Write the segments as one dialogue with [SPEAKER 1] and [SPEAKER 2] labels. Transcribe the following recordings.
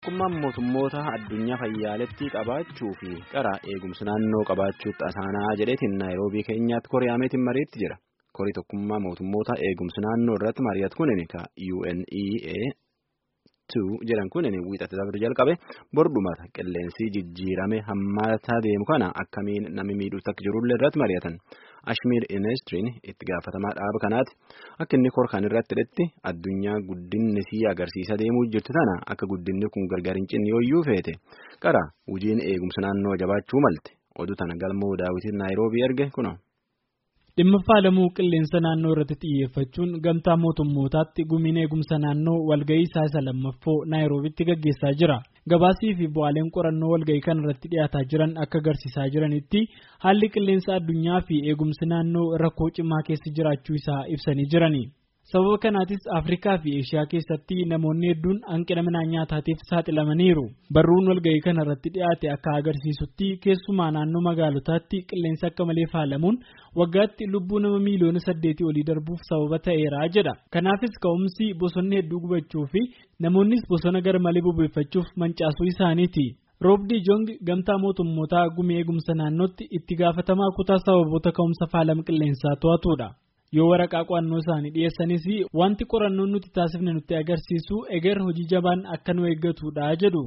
[SPEAKER 1] tokkummaan mootummoota addunyaa fayyaaletti qabaachuu fi qara eegumsa naannoo qabaachuutti asaanaa jedheetiin naayiroobii keenyaatti koriyaameetiin mariitti jira korii tokkummaa mootummoota eegumsa naannoo irratti mari'atu kunin ka UNEA 2 jedhan kunin wiixatti dabre jalqabe bordumata qilleensi jijjiirame hammaataa deemu kana akkamiin namni miidhuutti akka jirullee irratti mari'atan. Ashmiir Inestiriin itti gaafatamaa dhaaba kanaati akka inni korkaan irratti hidhetti addunyaa guddinni sii agarsiisa deemuu jirtu tana akka guddinni kun gargar hin cinne yooyyuu feete qara hojiin eegumsa naannoo jabaachuu malte oduu tana galmoo daawwitiin naayiroobii erge kuno.
[SPEAKER 2] dhimma faalamuu qilleensa naannoo irratti xiyyeeffachuun gamtaa mootummootaatti gumiin eegumsa naannoo walga'ii isaa isa lammaffoo naayiroobitti gaggeessaa jira. gabaasii fi bu'aaleen qorannoo walga'ii kan irratti dhiyaataa jiran akka agarsiisaa jiranitti haalli qilleensa addunyaa fi eegumsi naannoo rakkoo cimaa keessa jiraachuu isaa ibsanii jirani. sababa kanaatis afrikaa fi eeshiyaa keessatti namoonni hedduun hanqina midhaan nyaataatiif saaxilamaniiru barruun walga'ii kana irratti dhiyaate akka agarsiisutti keessumaa naannoo magaalotaatti qilleensa akka malee faalamuun waggaatti lubbuu nama miiliyoona saddeetii olii darbuuf sababa ta'eera jedha kanaafis ka'umsi bosonni hedduu gubachuu fi namoonnis bosona gar malee bobeeffachuuf mancaasuu isaaniiti. roobdii jong gamtaa mootummootaa gumii eegumsa naannootti itti gaafatamaa kutaa sababoota ka'umsa faalama qilleensaa to'atudha. yoo waraqaa qo'annoo isaanii dhiyeessanis wanti qorannoon nuti taasifne nutti agarsiisu eger hojii jabaan akka nu eeggatudha jedhu.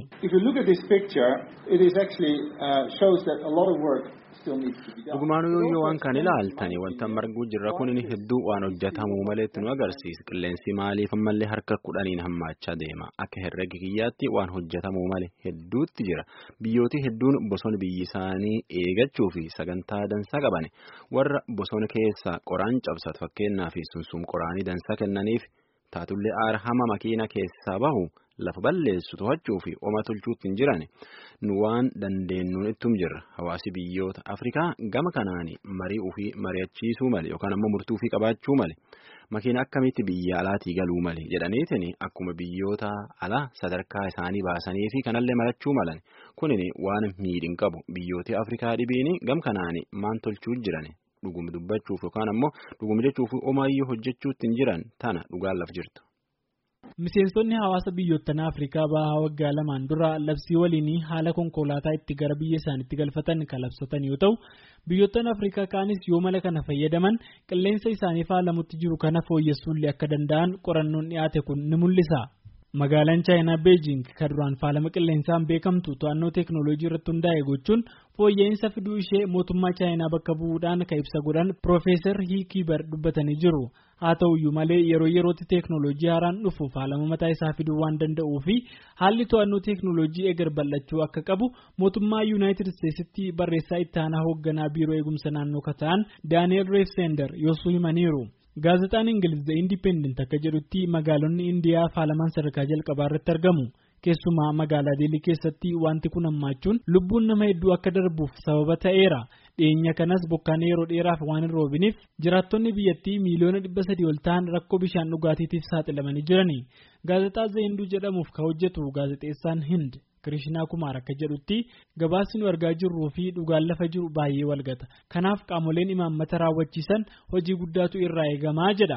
[SPEAKER 1] Dhugumaan yoo waan kan ilaaltani wanta marguu jirra kun hedduu waan hojjetamuu maleetti nu agarsiisa qilleensi maaliif ammallee harka kudhaniin hammaachaa deema akka herrega kiyyaatti waan hojjetamuu malee hedduutti jira biyyooti hedduun bosona biyyi isaanii eegachuu fi sagantaa dansaa qaban warra bosona keessaa qoraan cabsatu fakkeenyaaf sunsuun qoraanii dansaa kennaniif taatullee aara hama makiina keessaa bahu. lafa balleessu to'achuu fi oma tolchuutti hin jiran nu waan dandeenyuun ittum jirra hawaasi biyyoota afrikaa gama kanaan marii ofii mari'achiisuu male yookaan ammoo murtuu ofii qabaachuu male makiina akkamitti biyya alaatii galuu male jedhaniitiin akkuma biyyoota alaa sadarkaa isaanii baasanii fi kanallee marachuu malan kunin waan miidhin qabu biyyoota afrikaa dhibiin gam kanaan maan tolchuu jiran dhugum dubbachuuf yookaan ammoo dhugum jechuuf omaayyuu hojjechuutti hin jiran tana dhugaan laf jirtu.
[SPEAKER 2] Miseensonni hawaasa biyyoottanaa Afrikaa bahaa waggaa lamaan dura labsii waliinii haala konkolaataa itti gara biyya isaaniitti galfatan kan labsatan yoo ta'u biyyoottan Afrikaa kaanis yoo mala kana fayyadaman qilleensa isaanii faalamutti jiru kana fooyyessuullee akka danda'an qorannoon dhiyaate kun ni mul'isa. Magaalaan Chaayinaa Beejing kan duraan faalama qilleensaan beekamtu to'annoo teeknooloojii irratti hundaa'e gochuun fooyya'insa fiduu ishee mootummaa Chaayinaa bakka bu'uudhaan kan ibsa godhan Piroofeesar Hiikiibar dubbatanii jiru. Haa ta'uyyuu malee yeroo yerootti teeknooloojii haaraan dhufu faalama mataa isaa fiduu waan danda'uu fi haalli to'annoo teeknooloojii eegar bal'achuu akka qabu mootummaa Yuunaayitid Isteetsitti barreessaa itti aanaa hoogganaa biiroo eegumsa naannoo kan ta'an Daani'eel Reefsender yoosuu himaniiru. Gaazexaan Ingiliz The Independent akka jedhutti magaalonni Indiyaa faalamaan sadarkaa jalqabaa irratti argamu. Keessumaa magaalaa Deelii keessatti wanti kun hammaachuun lubbuun nama hedduu akka darbuuf sababa ta'eera. Dhiyeenya kanas bokkaan yeroo dheeraaf waan hin roobiniif jiraattonni biyyattii miiliyoona dhibba sadii ol ta'an rakkoo bishaan dhugaatiitiif saaxilamanii jirani. Gaazexaa Zayinduu jedhamuuf kan hojjetu gaazexeessaan Hind Kirishinaa Kumaar akka jedhutti gabaasni nu argaa jirruu fi dhugaan lafa jiru baay'ee walgata. Kanaaf qaamoleen imaammata raawwachiisan hojii guddaatu irraa eegamaa jedha.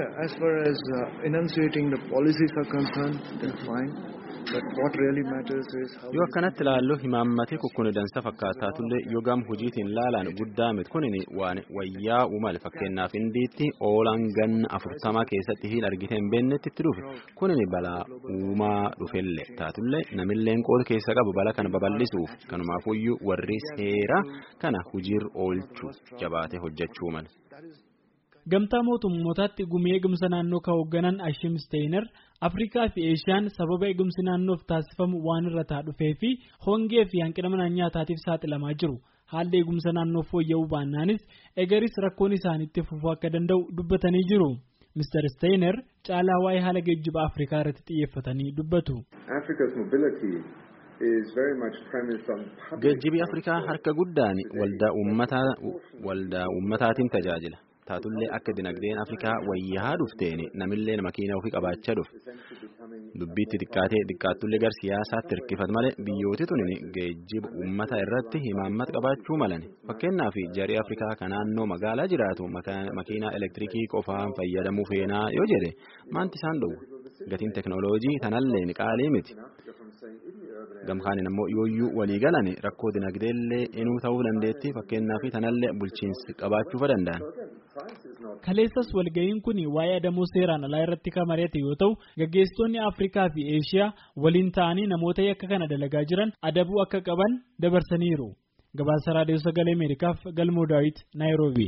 [SPEAKER 1] yoo akkanatti ilaallu himaammati kukkuni dansa fakkaataatullee yoo gam hojiitiin laalaan guddaa miti kunin waan wayyaa uumale fakkeenyaaf indiitti oolaan ganna afurtamaa keessatti hin argite hin beeknetti itti dhufe kunin balaa uumaa dhufellee taatullee namilleen qooda keessa qabu bala kana babal'isuuf kanumaafuyyuu warri seera kana hojiirra oolchuu jabaatee hojjechuu mala.
[SPEAKER 2] Gamtaa mootummootaatti gumii eegumsa naannoo kan hoogganan Ashim Steiner Afrikaa fi Eeshiyaan sababa eegumsi naannoof taasifamu waan irra taa dhufee fi hongee fi hanqina midhaan nyaataatiif saaxilamaa jiru. Haalli eegumsa naannoo fooyya'uu baannaanis egaris rakkoon isaaniitti fufuu akka danda'u dubbatanii jiru. Mr. Steiner caalaa waa'ee haala geejjiba Afrikaa irratti xiyyeeffatanii dubbatu.
[SPEAKER 1] Geejjibi Afrikaa harka guddaan waldaa uummataatiin tajaajila. taatullee akka dinagdeen afrikaa wayyaa dhufteen namillee makiina ofii qabaachaa dhufe dubbiitti xiqqaatee xiqqaattullee gar siyaasaatti hirkifat malee biyyooti tuni geejjiba uummata irratti himaammata qabaachuu malan fakkeenyaaf jarii afrikaa kan naannoo magaalaa jiraatu makiinaa elektirikii qofaan fayyadamuu feenaa yoo jedhe maanti isaan dhowwa gatiin teknooloojii tanallee qaalii miti gamkaaniin ammoo yooyyuu walii galan rakkoo dinagdeellee inuu ta'uu dandeetti fakkeenyaaf tanallee bulchiinsi qabaachuu danda'an.
[SPEAKER 2] Kaleessas walga'iin kun waa'ee adamoo seeraan alaa irratti kan mari'ate yoo ta'u gaggeessitoonni Afrikaa fi Eeshiyaa waliin ta'anii namoota yakka kana dalagaa jiran adabuu akka qaban dabarsaniiru. Gabaasa Raadiyoo Sagalee Ameerikaaf Galmoo Daawit Naayiroobii.